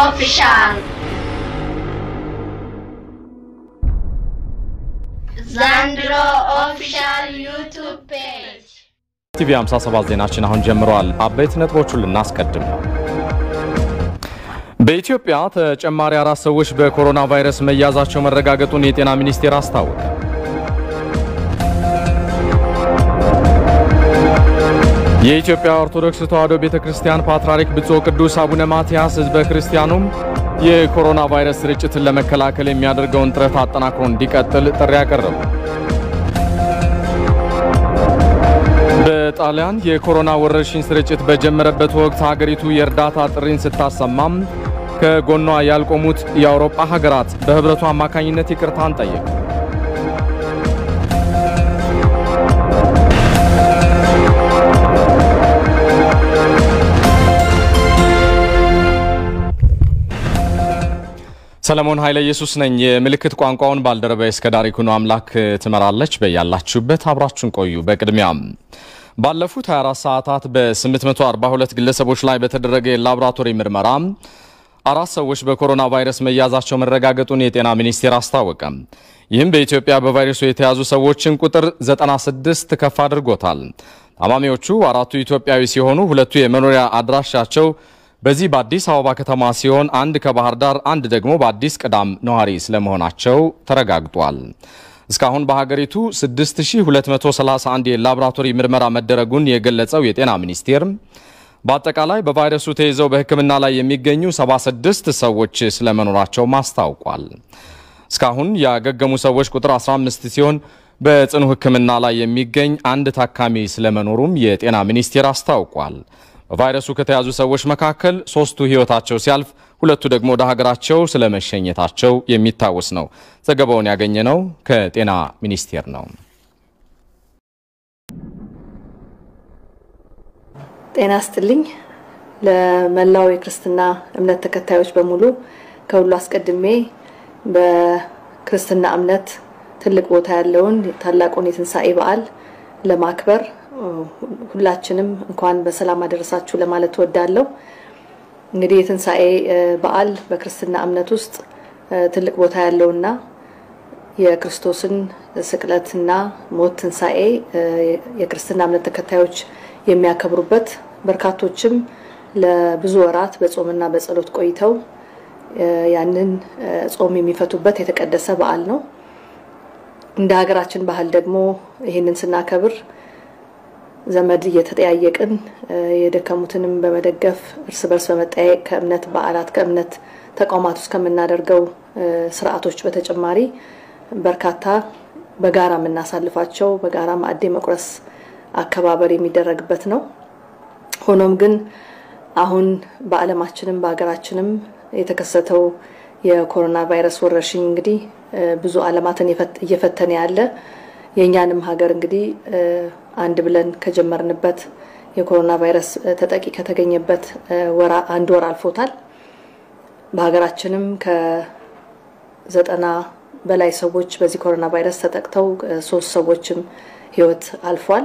ኦፊሻል ዘንድሮ ኦፊሻል ዩቱብ ፔጅ ቲቪ 57 ዜናችን አሁን ጀምረዋል። አበይት ነጥቦቹን ልናስቀድም ነው። በኢትዮጵያ ተጨማሪ አራት ሰዎች በኮሮና ቫይረስ መያዛቸው መረጋገጡን የጤና ሚኒስቴር አስታወቀ። የኢትዮጵያ ኦርቶዶክስ ተዋሕዶ ቤተ ክርስቲያን ፓትርያርክ ብፁዕ ቅዱስ አቡነ ማትያስ ሕዝበ ክርስቲያኑም የኮሮና ቫይረስ ስርጭትን ለመከላከል የሚያደርገውን ጥረት አጠናክሮ እንዲቀጥል ጥሪ አቀረቡ። በጣሊያን የኮሮና ወረርሽኝ ስርጭት በጀመረበት ወቅት ሀገሪቱ የእርዳታ ጥሪን ስታሰማም ከጎኗ ያልቆሙት የአውሮፓ ሀገራት በህብረቱ አማካኝነት ይቅርታን ጠየቁ። ሰለሞን ኃይለ ኢየሱስ ነኝ። የምልክት ቋንቋውን ባልደረባዬ እስከ ዳር ይኩኖ አምላክ ትመራለች። በያላችሁበት አብራችሁን ቆዩ። በቅድሚያም ባለፉት 24 ሰዓታት በ842 ግለሰቦች ላይ በተደረገ የላቦራቶሪ ምርመራ አራት ሰዎች በኮሮና ቫይረስ መያዛቸው መረጋገጡን የጤና ሚኒስቴር አስታወቀ። ይህም በኢትዮጵያ በቫይረሱ የተያዙ ሰዎችን ቁጥር 96 ከፍ አድርጎታል። ታማሚዎቹ አራቱ ኢትዮጵያዊ ሲሆኑ ሁለቱ የመኖሪያ አድራሻቸው በዚህ በአዲስ አበባ ከተማ ሲሆን አንድ ከባህር ዳር፣ አንድ ደግሞ በአዲስ ቅዳም ነዋሪ ስለመሆናቸው ተረጋግጧል። እስካሁን በሀገሪቱ 6231 የላቦራቶሪ ምርመራ መደረጉን የገለጸው የጤና ሚኒስቴር በአጠቃላይ በቫይረሱ ተይዘው በሕክምና ላይ የሚገኙ 76 ሰዎች ስለመኖራቸውም አስታውቋል። እስካሁን ያገገሙ ሰዎች ቁጥር 15 ሲሆን በጽኑ ሕክምና ላይ የሚገኝ አንድ ታካሚ ስለመኖሩም የጤና ሚኒስቴር አስታውቋል። በቫይረሱ ከተያዙ ሰዎች መካከል ሶስቱ ሕይወታቸው ሲያልፍ ሁለቱ ደግሞ ወደ ሀገራቸው ስለመሸኘታቸው የሚታወስ ነው። ዘገባውን ያገኘነው ከጤና ሚኒስቴር ነው። ጤና ይስጥልኝ። ለመላው የክርስትና እምነት ተከታዮች በሙሉ ከሁሉ አስቀድሜ በክርስትና እምነት ትልቅ ቦታ ያለውን ታላቁን የትንሣኤ በዓል ለማክበር ሁላችንም እንኳን በሰላም አደረሳችሁ ለማለት እወዳለሁ። እንግዲህ የትንሣኤ በዓል በክርስትና እምነት ውስጥ ትልቅ ቦታ ያለውና የክርስቶስን ስቅለትና ሞት ትንሣኤ የክርስትና እምነት ተከታዮች የሚያከብሩበት በርካቶችም ለብዙ ወራት በጾምና በጸሎት ቆይተው ያንን ጾም የሚፈቱበት የተቀደሰ በዓል ነው። እንደ ሀገራችን ባህል ደግሞ ይህንን ስናከብር ዘመድ እየተጠያየቅን የደከሙትንም በመደገፍ እርስ በርስ በመጠያየቅ ከእምነት በዓላት ከእምነት ተቋማት ውስጥ ከምናደርገው ስርዓቶች በተጨማሪ በርካታ በጋራ የምናሳልፋቸው በጋራ ማዕድ መቁረስ አከባበር የሚደረግበት ነው። ሆኖም ግን አሁን በዓለማችንም በሀገራችንም የተከሰተው የኮሮና ቫይረስ ወረርሽኝ እንግዲህ ብዙ ዓለማትን እየፈተነ ያለ የእኛንም ሀገር እንግዲህ አንድ ብለን ከጀመርንበት የኮሮና ቫይረስ ተጠቂ ከተገኘበት አንድ ወር አልፎታል። በሀገራችንም ከዘጠና በላይ ሰዎች በዚህ ኮሮና ቫይረስ ተጠቅተው ሶስት ሰዎችም ሕይወት አልፏል።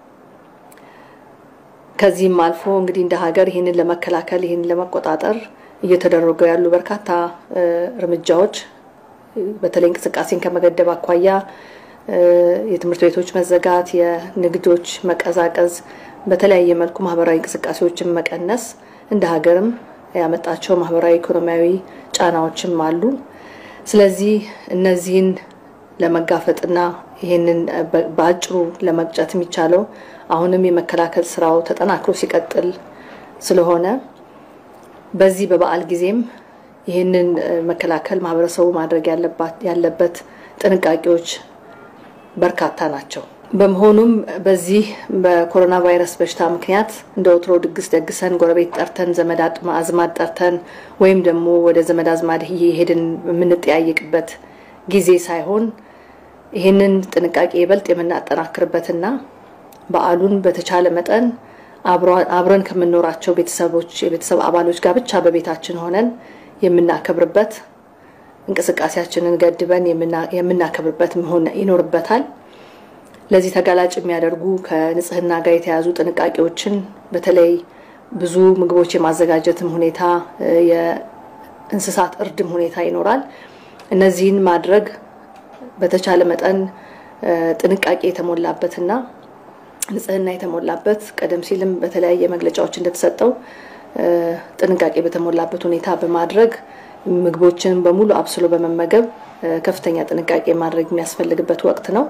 ከዚህም አልፎ እንግዲህ እንደ ሀገር ይህንን ለመከላከል ይህንን ለመቆጣጠር እየተደረጉ ያሉ በርካታ እርምጃዎች በተለይ እንቅስቃሴን ከመገደብ አኳያ የትምህርት ቤቶች መዘጋት፣ የንግዶች መቀዛቀዝ፣ በተለያየ መልኩ ማህበራዊ እንቅስቃሴዎችን መቀነስ እንደ ሀገርም ያመጣቸው ማህበራዊ ኢኮኖሚያዊ ጫናዎችም አሉ። ስለዚህ እነዚህን ለመጋፈጥና ይህንን በአጭሩ ለመቅጨት የሚቻለው አሁንም የመከላከል ስራው ተጠናክሮ ሲቀጥል ስለሆነ በዚህ በበዓል ጊዜም ይህንን መከላከል ማህበረሰቡ ማድረግ ያለበት ጥንቃቄዎች በርካታ ናቸው። በመሆኑም በዚህ በኮሮና ቫይረስ በሽታ ምክንያት እንደ ወትሮ ድግስ ደግሰን ጎረቤት ጠርተን ዘመድ አዝማድ ጠርተን ወይም ደግሞ ወደ ዘመድ አዝማድ እየሄድን የምንጠያየቅበት ጊዜ ሳይሆን ይህንን ጥንቃቄ ይበልጥ የምናጠናክርበትና በዓሉን በተቻለ መጠን አብረን ከምንኖራቸው ቤተሰቦች የቤተሰብ አባሎች ጋር ብቻ በቤታችን ሆነን የምናከብርበት እንቅስቃሴያችንን ገድበን የምናከብርበት መሆን ይኖርበታል። ለዚህ ተጋላጭ የሚያደርጉ ከንጽህና ጋር የተያዙ ጥንቃቄዎችን በተለይ ብዙ ምግቦች የማዘጋጀትም ሁኔታ የእንስሳት እርድም ሁኔታ ይኖራል። እነዚህን ማድረግ በተቻለ መጠን ጥንቃቄ የተሞላበትና ንጽህና የተሞላበት ቀደም ሲልም በተለያየ መግለጫዎች እንደተሰጠው ጥንቃቄ በተሞላበት ሁኔታ በማድረግ ምግቦችን በሙሉ አብስሎ በመመገብ ከፍተኛ ጥንቃቄ ማድረግ የሚያስፈልግበት ወቅት ነው።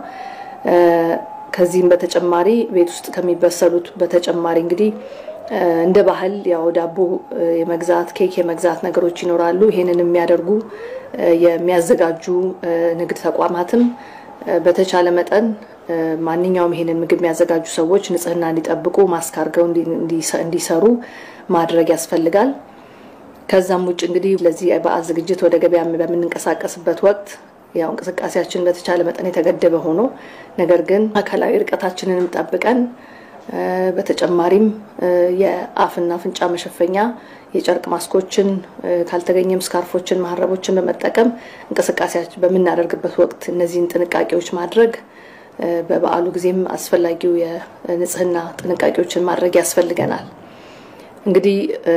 ከዚህም በተጨማሪ ቤት ውስጥ ከሚበሰሉት በተጨማሪ እንግዲህ እንደ ባህል ያው ዳቦ የመግዛት ኬክ የመግዛት ነገሮች ይኖራሉ። ይሄንን የሚያደርጉ የሚያዘጋጁ ንግድ ተቋማትም በተቻለ መጠን ማንኛውም ይሄንን ምግብ የሚያዘጋጁ ሰዎች ንጽህና እንዲጠብቁ ማስክ አድርገው እንዲሰሩ ማድረግ ያስፈልጋል። ከዛም ውጭ እንግዲህ ለዚህ በዓል ዝግጅት ወደ ገበያ በምንንቀሳቀስበት ወቅት ያው እንቅስቃሴያችን በተቻለ መጠን የተገደበ ሆኖ ነገር ግን አካላዊ ርቀታችንንም ጠብቀን በተጨማሪም የአፍና አፍንጫ መሸፈኛ የጨርቅ ማስኮችን ካልተገኘም ስካርፎችን፣ መሀረቦችን በመጠቀም እንቅስቃሴያችን በምናደርግበት ወቅት እነዚህን ጥንቃቄዎች ማድረግ በበዓሉ ጊዜም አስፈላጊው የንጽህና ጥንቃቄዎችን ማድረግ ያስፈልገናል። እንግዲህ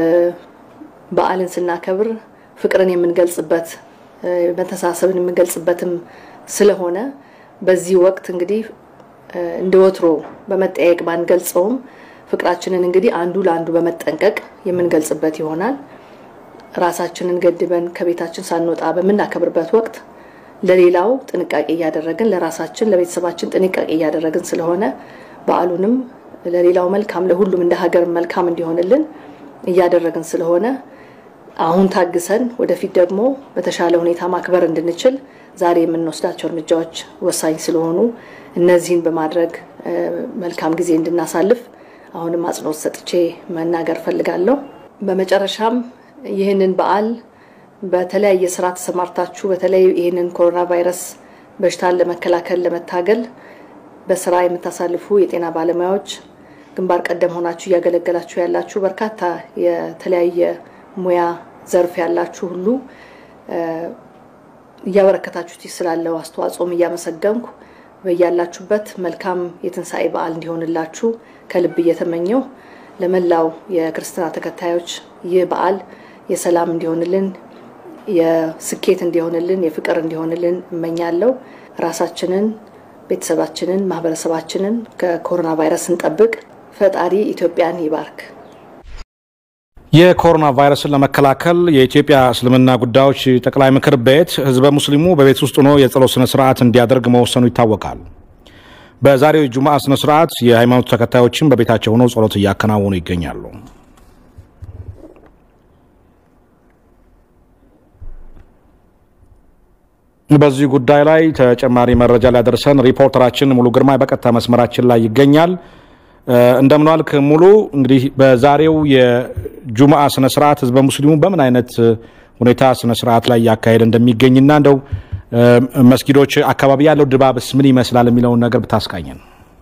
በዓልን ስናከብር ፍቅርን የምንገልጽበት መተሳሰብን የምንገልጽበትም ስለሆነ በዚህ ወቅት እንግዲህ እንደ ወትሮ በመጠያየቅ ባንገልጸውም ፍቅራችንን እንግዲህ አንዱ ለአንዱ በመጠንቀቅ የምንገልጽበት ይሆናል። ራሳችንን ገድበን ከቤታችን ሳንወጣ በምናከብርበት ወቅት ለሌላው ጥንቃቄ እያደረግን ለራሳችን ለቤተሰባችን ጥንቃቄ እያደረግን ስለሆነ በዓሉንም ለሌላው መልካም ለሁሉም እንደ ሀገር መልካም እንዲሆንልን እያደረግን ስለሆነ አሁን ታግሰን ወደፊት ደግሞ በተሻለ ሁኔታ ማክበር እንድንችል ዛሬ የምንወስዳቸው እርምጃዎች ወሳኝ ስለሆኑ እነዚህን በማድረግ መልካም ጊዜ እንድናሳልፍ አሁንም አጽንኦት ሰጥቼ መናገር ፈልጋለሁ። በመጨረሻም ይህንን በዓል በተለያየ ስራ ተሰማርታችሁ በተለይ ይህንን ኮሮና ቫይረስ በሽታን ለመከላከል ለመታገል በስራ የምታሳልፉ የጤና ባለሙያዎች ግንባር ቀደም ሆናችሁ እያገለገላችሁ ያላችሁ በርካታ የተለያየ ሙያ ዘርፍ ያላችሁ ሁሉ እያበረከታችሁት ስላለው አስተዋጽኦም እያመሰገንኩ በያላችሁበት መልካም የትንሣኤ በዓል እንዲሆንላችሁ ከልብ እየተመኘው ለመላው የክርስትና ተከታዮች ይህ በዓል የሰላም እንዲሆንልን፣ የስኬት እንዲሆንልን፣ የፍቅር እንዲሆንልን እመኛለሁ። ራሳችንን፣ ቤተሰባችንን፣ ማህበረሰባችንን ከኮሮና ቫይረስ እንጠብቅ። ፈጣሪ ኢትዮጵያን ይባርክ። የኮሮና ቫይረስን ለመከላከል የኢትዮጵያ እስልምና ጉዳዮች ጠቅላይ ምክር ቤት ህዝበ ሙስሊሙ በቤት ውስጥ ሆኖ የጸሎት ስነ ስርዓት እንዲያደርግ መወሰኑ ይታወቃል። በዛሬው የጁምዓ ስነ ስርዓት የሃይማኖት ተከታዮችን በቤታቸው ሆነው ጸሎት እያከናወኑ ይገኛሉ። በዚህ ጉዳይ ላይ ተጨማሪ መረጃ ሊያደርሰን ሪፖርተራችን ሙሉ ግርማ በቀጥታ መስመራችን ላይ ይገኛል። እንደምን ዋልክ ሙሉ። እንግዲህ በዛሬው የጁምዓ ስነ ስርዓት ህዝበ ሙስሊሙ በምን አይነት ሁኔታ ስነ ስርዓት ላይ እያካሄደ እንደሚገኝና እንደው መስጊዶች አካባቢ ያለው ድባብስ ምን ይመስላል የሚለውን ነገር ብታስቃኘን።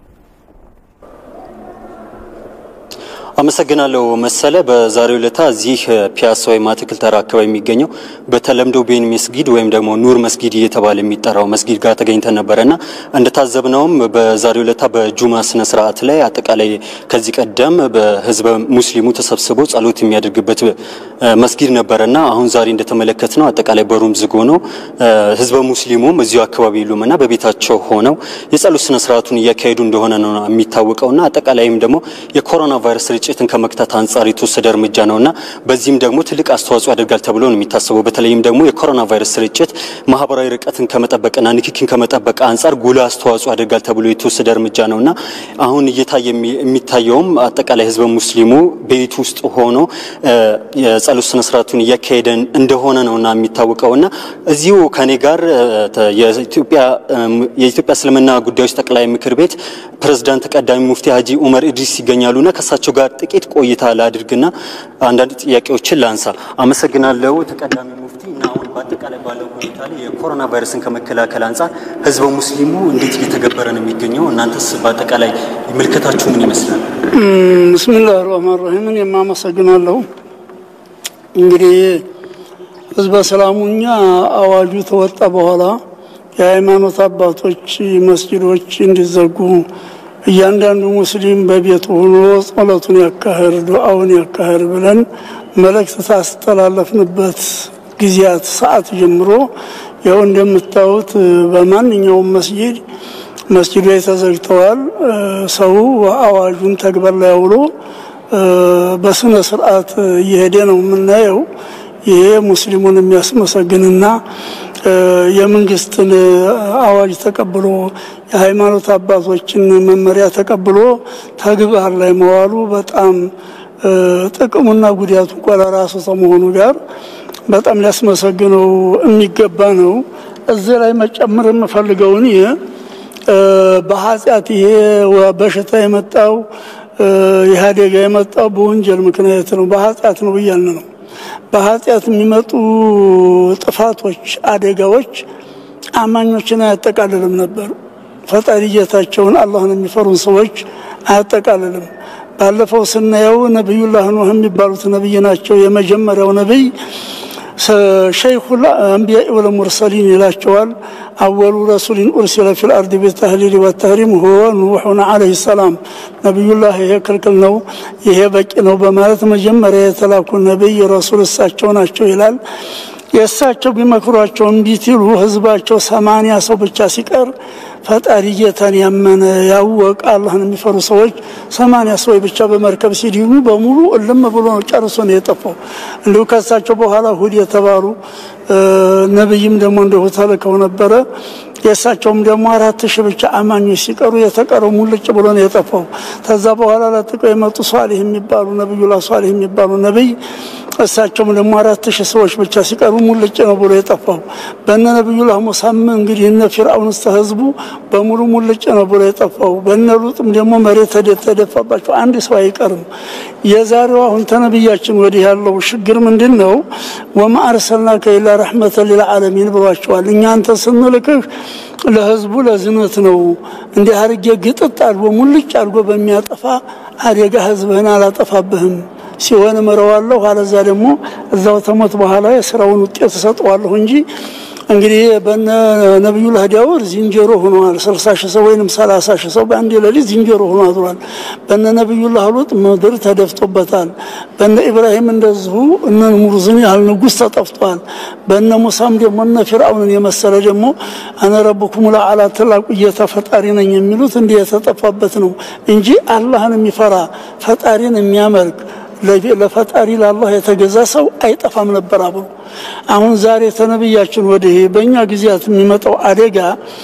አመሰግናለሁ መሰለ። በዛሬው ዕለታ እዚህ ፒያሳ ወይም አትክልት ተራ አካባቢ የሚገኘው በተለምዶ ቤን መስጊድ ወይም ደግሞ ኑር መስጊድ እየተባለ የሚጠራው መስጊድ ጋር ተገኝተን ነበረና እንደታዘብነውም በዛሬው ዕለታ በጁማ ስነ ስርዓት ላይ አጠቃላይ ከዚህ ቀደም በህዝበ ሙስሊሙ ተሰብስቦ ጸሎት የሚያደርግበት መስጊድ ነበረና አሁን ዛሬ እንደተመለከትነው አጠቃላይ በሩም ዝግ ሆኖ ህዝበ ሙስሊሙም እዚሁ አካባቢ የሉምና በቤታቸው ሆነው የጸሎት ስነ ስርዓቱን እያካሄዱ እንደሆነ ነው የሚታወቀውና አጠቃላይም ደግሞ የኮሮና ቫይረስ ስርጭትን ከመክታት አንጻር የተወሰደ እርምጃ ነውና በዚህም ደግሞ ትልቅ አስተዋጽኦ ያደርጋል ተብሎ ነው የሚታሰበው። በተለይም ደግሞ የኮሮና ቫይረስ ስርጭት ማህበራዊ ርቀትን ከመጠበቅና ንክኪን ከመጠበቅ አንጻር ጉልህ አስተዋጽኦ ያደርጋል ተብሎ የተወሰደ እርምጃ ነውና አሁን እየታየ የሚታየውም አጠቃላይ ህዝበ ሙስሊሙ ቤት ውስጥ ሆኖ የጸሎት ስነ ስርዓቱን እያካሄደ እንደሆነ ነውና የሚታወቀውና እዚሁ ከኔ ጋር የኢትዮጵያ እስልምና ጉዳዮች ጠቅላይ ምክር ቤት ፕሬዝዳንት ተቀዳሚ ሙፍቲ ሀጂ ኡመር ኢድሪስ ይገኛሉና ከእሳቸው ጋር ጥቂት ቆይታ ላድርግና አንዳንድ ጥያቄዎችን ላንሳ። አመሰግናለሁ ተቀዳሚ ሙፍቲ። እና አሁን በአጠቃላይ ባለው ሁኔታ ላይ የኮሮና ቫይረስን ከመከላከል አንጻር ህዝበ ሙስሊሙ እንዴት እየተገበረ ነው የሚገኘው? እናንተስ በአጠቃላይ ምልከታችሁ ምን ይመስላል? ብስሚላህ ራህማን ራሂምን የማመሰግናለሁ። እንግዲህ ህዝበ ሰላሙኛ አዋጁ ተወጣ በኋላ የሃይማኖት አባቶች መስጊዶች እንዲዘጉ እያንዳንዱ ሙስሊም በቤቱ ሆኖ ጸሎቱን ያካሄድ ዱዓውን ያካሄድ ብለን መልእክት ታስተላለፍንበት ጊዜያት ሰዓት ጀምሮ ይኸው እንደምታዩት በማንኛውም መስጂድ መስጂዶች ተዘግተዋል። ሰው አዋጁን ተግባር ላይ አውሎ በስነ ስርዓት እየሄደ ነው የምናየው። ይሄ ሙስሊሙን የሚያስመሰግንና የመንግስትን አዋጅ ተቀብሎ የሃይማኖት አባቶችን መመሪያ ተቀብሎ ተግባር ላይ መዋሉ በጣም ጥቅሙና ጉዳቱ እንኳ ለራሱ ከመሆኑ ጋር በጣም ሊያስመሰግነው የሚገባ ነው። እዚህ ላይ መጨመር የምፈልገውን በኃጢአት ይሄ በሽታ የመጣው ይህ አደጋ የመጣው በወንጀል ምክንያት ነው፣ በኃጢአት ነው ብያልን ነው። በኃጢአት የሚመጡ ጥፋቶች፣ አደጋዎች አማኞችን አያጠቃልልም ነበር። ፈጣሪ ጌታቸውን አላህን የሚፈሩን ሰዎች አያጠቃልልም። ባለፈው ስናየው ነቢዩላህ ኑህ የሚባሉት ነቢይ ናቸው። የመጀመሪያው ነቢይ ሸይኹል አንቢያ ወልሙርሰሊን ይላቸዋል። አወሉ ረሱሊን ኡርሲለ ፊል አርድ ቢተህሊል ወተህሪም ሁወ ኑሑን ዓለይሂ ሰላም። ነቢዩላህ ይሄ ክልክል ነው፣ ይሄ በቂ ነው በማለት መጀመሪያ የተላኩ ነቢይ ረሱል እሳቸው ናቸው ይላል። የእሳቸው ቢመክሯቸው እምቢ ሲሉ ህዝባቸው ሰማንያ ሰው ብቻ ሲቀር ፈጣሪ ጌታን ያመነ ያወቀ አላህን የሚፈሩ ሰዎች ሰማንያ ሰዎች ብቻ በመርከብ ሲድኑ በሙሉ እልም ብሎ ነው ጨርሶ ነው የጠፋው። እንዲሁ ከእሳቸው በኋላ ሁድ የተባሉ ነቢይም ደግሞ እንዲሁ ተልከው ነበረ። የእሳቸውም ደግሞ አራት ሺህ ብቻ አማኞች ሲቀሩ የተቀረው ሙልጭ ብሎ ነው የጠፋው። ከዛ በኋላ ለጥቀው የመጡ ሷሊህ የሚባሉ ነቢዩላህ ሷሊህ የሚባሉ ነቢይ እሳቸውም ደግሞ አራት ሺህ ሰዎች ብቻ ሲቀሩ ሙልጭ ነው ብሎ የጠፋው። በነ ነቢዩላህ ሙሳም እንግዲህ እነ ፊርአውን እስተ ህዝቡ በሙሉ ሙልጭ ነው ብሎ የጠፋው። በነ ሉጥም ደግሞ መሬት ተደፋባቸው፣ አንድ ሰው አይቀርም። የዛሬው አሁን ተነቢያችን ወዲህ ያለው ችግር ምንድን ነው? ወማ አርሰልናከ ኢላ ረሕመተን ሊልዓለሚን ብሏቸዋል። እኛ አንተ ስንልክህ ለህዝቡ ለዝነት ነው። እንዲህ አርጌ ግጥጥ አድርጎ ሙልጭ አድርጎ በሚያጠፋ አደጋ ህዝብህን አላጠፋብህም ሲሆን እምረዋለሁ፣ አለዛ ደግሞ እዛው ተሞት በኋላ የስራውን ውጤት እሰጠዋለሁ እንጂ እንግዲህ በነ ነቢዩላህ ዳውድ ዝንጀሮ ሆነዋል። ስልሳ ሺህ ሰው ወይም ሰላሳ ሺህ ሰው በአንድ ሌሊት ዝንጀሮ ሆኖ አድሯል። በነ ነቢዩላህ ሉጥ ምድር ተደፍቶበታል። በነ ኢብራሂም እንደዚሁ እነ ሙርዝን ያህል ንጉሥ ተጠፍቷል። በነ ሙሳም ደግሞ እነ ፊርአውንን የመሰለ ደግሞ አነ ረብኩም ለዓላ ትላቁ ጌታ ፈጣሪ ነኝ የሚሉት እንዲህ የተጠፋበት ነው እንጂ አላህን የሚፈራ ፈጣሪን የሚያመልክ ለፈጣሪ ለአላህ የተገዛ ሰው አይጠፋም ነበር አብሮ። አሁን ዛሬ ተነብያችን ወዲህ በእኛ ጊዜያት የሚመጣው አደጋ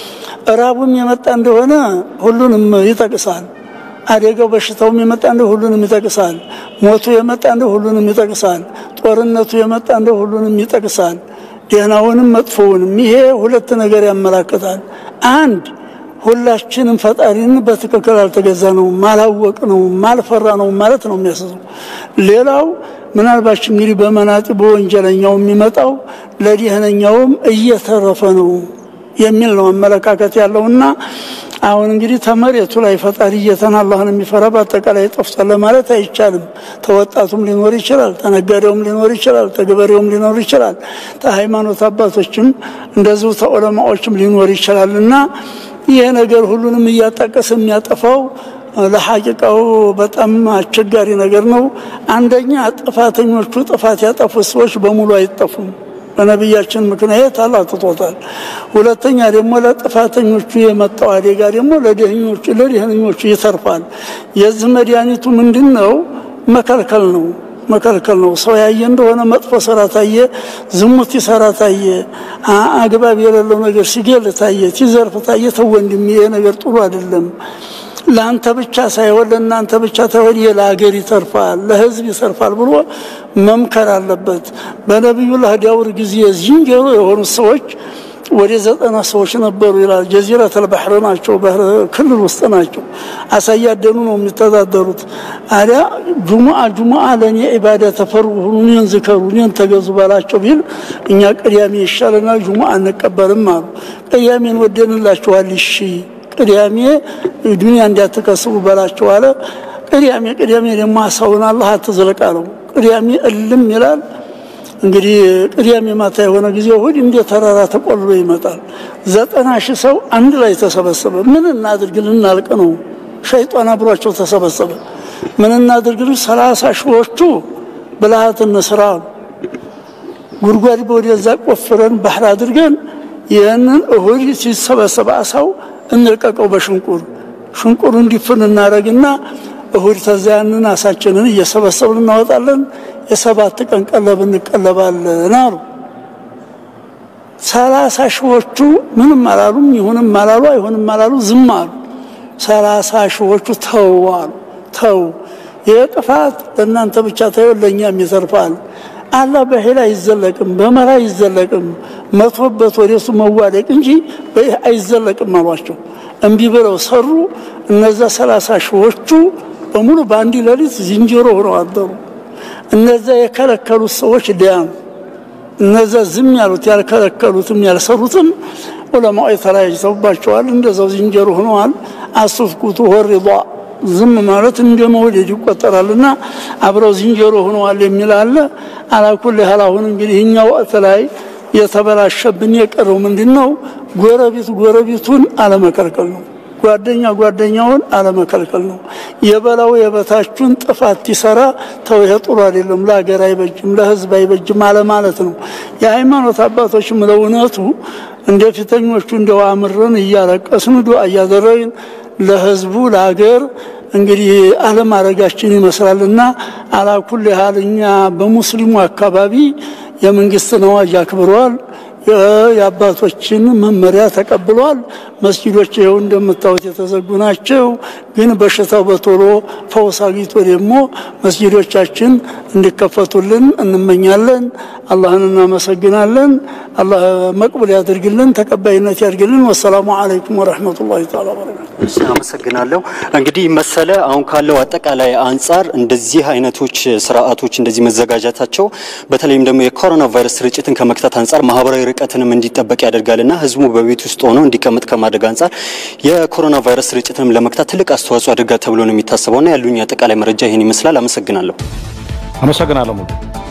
እራቡም የመጣ እንደሆነ ሁሉንም ይጠቅሳል። አደጋው በሽታውም የመጣ እንደ ሁሉንም ይጠቅሳል። ሞቱ የመጣ እንደ ሁሉንም ይጠቅሳል። ጦርነቱ የመጣ እንደ ሁሉንም ይጠቅሳል። ደህናውንም መጥፎውንም። ይሄ ሁለት ነገር ያመላክታል። አንድ ሁላችንም ፈጣሪን በትክክል አልተገዛ ነው ማላወቅ ነው ማልፈራ ነው ማለት ነው የሚያስዘው። ሌላው ምናልባች እንግዲህ በመናጢ በወንጀለኛው የሚመጣው ለደህነኛውም እየተረፈ ነው የሚል ነው አመለካከት ያለውና አሁን እንግዲህ ተመሬቱ ላይ ፈጣሪ ጌታን አላህን የሚፈራ በአጠቃላይ ጠፍቷል ለማለት አይቻልም። ተወጣቱም ሊኖር ይችላል፣ ተነጋዴውም ሊኖር ይችላል፣ ተገበሬውም ሊኖር ይችላል፣ ተሃይማኖት አባቶችም እንደዚሁ ተዑለማዎችም ሊኖር ይችላል እና ይሄ ነገር ሁሉንም እያጣቀስ የሚያጠፋው ለሐቂቃው በጣም አስቸጋሪ ነገር ነው። አንደኛ ጥፋተኞቹ ጥፋት ያጠፉት ሰዎች በሙሉ አይጠፉም። በነቢያችን ምክንያት አላህ ትቶታል። ሁለተኛ ደግሞ ለጥፋተኞቹ የመጣው አደጋ ደግሞ ለደህኞቹ ለደህነኞቹ ይተርፋል። የዚህ መድኃኒቱ ምንድን ነው? መከልከል ነው መከልከል ነው። ሰው ያየ እንደሆነ መጥፎ ስራ ታየ፣ ዝሙት ይሰራ ታየ፣ አግባብ የሌለው ነገር ሲገል ታየ፣ ሲዘርፍ ታየ፣ ተው ወንድም ይሄ ነገር ጥሩ አይደለም ለአንተ ብቻ ሳይሆን ለእናንተ ብቻ ሳይሆን ለሀገር ይተርፋል፣ ለህዝብ ይተርፋል ብሎ መምከር አለበት። በነቢዩላህ ዳውድ ጊዜ ዝንጀሮ የሆኑት ሰዎች ወደ ዘጠና ሰዎች ነበሩ ይላል። ጀዚረተል ባህር ናቸው፣ ባህር ክልል ውስጥ ናቸው። አሳ እያደኑ ነው የሚተዳደሩት። አዲያ ጁሙአ ጁሙአ ለእኔ ኢባዳ ተፈሩ እኔን ዝከሩ እኔን ተገዙ ባላቸው ቢል እኛ ቅዳሜ ይሻለናል ጁሙአ አንቀበልም አሉ። ቅዳሜን ወደንላችኋል እሺ ቅዳሜ ዱንያ እንዳትከስቡ በላቸው አለ። ቅዳሜ ቅዳሜ ደግሞ አሳውን አላህ አትዝለቅ አለው። ቅዳሜ እልም ይላል። እንግዲህ ቅዳሜ ማታ የሆነ ጊዜ እሑድ እንደ ተራራ ተቆልሎ ይመጣል። ዘጠና ሺህ ሰው አንድ ላይ ተሰበሰበ። ምን እናድርግ ልናልቅ ነው። ሸይጣን አብሯቸው ተሰበሰበ። ምን እናድርግ? ሰላሳ ሺዎቹ ብልሃት እንስራ ጉድጓድ ወደዛ ቆፍረን ባህር አድርገን ይህንን እሁድ ሲሰበሰብ አሳው እንልቀቀው በሽንቁር ሽንቁር እንዲፍን እናደረግና እሁድ ተዛ ያንን አሳችንን እየሰበሰብን እናወጣለን። የሰባት ቀን ቀለብ እንቀለባለን አሉ። ሰላሳ ሺዎቹ ምንም አላሉም። ይሁንም አላሉ አይሁንም አላሉ፣ ዝም አሉ። ሰላሳ ሺዎቹ ተው አሉ። ተው ይህ ጥፋት ለእናንተ ብቻ ተይው፣ ለእኛም ይተርፋል። አላህ በሄል አይዘለቅም፣ በመራ አይዘለቅም። መቶበት ወደሱ መዋደቅ እንጂ በይህ አይዘለቅም አሏቸው። እምቢ ብለው ሰሩ። እነዛ ሰላሳ ሺዎቹ በሙሉ በአንድ ሌሊት ዝንጀሮ ሆነው አደሩ። እነዛ የከለከሉት ሰዎች ዲያኑ። እነዛ ዝም ያሉት ያልከለከሉትም ያልሰሩትም ዑለማዎች ተለያይተውባቸዋል። እንደዛው ዝንጀሮ ሆነዋል። አሱፍኩቱ ወሪዷ ዝም ማለት እንደ መውለድ ይቆጠራልና አብረው ዝንጀሮ ሆነዋል የሚል አለ። አላኩል ያህል አሁን እንግዲህ እኛ ወቅት ላይ የተበላሸብን የቀረው ምንድን ነው? ጎረቤት ጎረቤቱን አለመከልከል ነው። ጓደኛ ጓደኛውን አለመከልከል ነው። የበላው የበታቹን ጥፋት ይሰራ ተው፣ ይሄ ጥሩ አይደለም፣ ለሀገር አይበጅም፣ ለሕዝብ አይበጅም አለማለት ነው። የሃይማኖት አባቶችም ለእውነቱ እንደ ፊተኞቹ እንደው አምረን እያለቀስን ዱዓ እያደረግን ለሕዝቡ ለሀገር እንግዲህ አለማድረጋችን ይመስላልና አላኩል ያህል እኛ በሙስሊሙ አካባቢ የመንግስትን አዋጅ አክብረዋል። የአባቶችን መመሪያ ተቀብሏል። መስጊዶች ይኸው እንደምታዩት የተዘጉ ናቸው። ግን በሽታው በቶሎ ፈውስ አግኝቶ ደግሞ መስጊዶቻችን እንዲከፈቱልን እንመኛለን። አላህን እናመሰግናለን። አላህ መቅበል ያድርግልን፣ ተቀባይነት ያድርግልን። ወሰላሙ አለይኩም ወረሕመቱላሂ ተዓላ በረካቱ። አመሰግናለሁ። እንግዲህ መሰለ አሁን ካለው አጠቃላይ አንጻር እንደዚህ አይነቶች ስርዓቶች እንደዚህ መዘጋጀታቸው በተለይም ደግሞ የኮሮና ቫይረስ ስርጭትን ከመክታት አንጻር ማህበራዊ ርቀትንም እንዲጠበቅ ያደርጋልና ህዝቡ በቤት ውስጥ ሆኖ እንዲቀመጥ ከማድረግ አንጻር የኮሮና ቫይረስ ስርጭትንም ለመክታት ትልቅ አስተዋጽኦ ያደርጋል ተብሎ ነው የሚታሰበውና ያሉኝ አጠቃላይ መረጃ ይህን ይመስላል። አመሰግናለሁ። አመሰግናለሁ ሙሉ